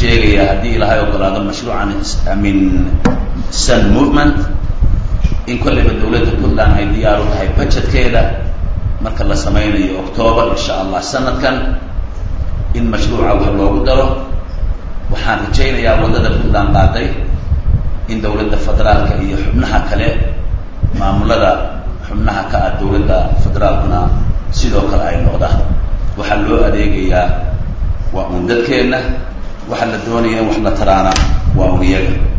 sheegayaa haddii ilaahay ogolaado mashruucan min sun movement in kolleyba dawladda puntland ay diyaar u tahay budgetkeeda marka la sameynayo octoobar insha allah sanadkan in mashruuca wax loogu daro waxaan rajaynayaa waddada puntland qaaday in dawladda federaalka iyo xubnaha kale maamulada xubnaha ka ah dawladda federaalkuna sidoo kale ay noqdaan waxaa loo adeegayaa waa un dadkeenna waxa la doonaya in wax la taraana waa un iyaga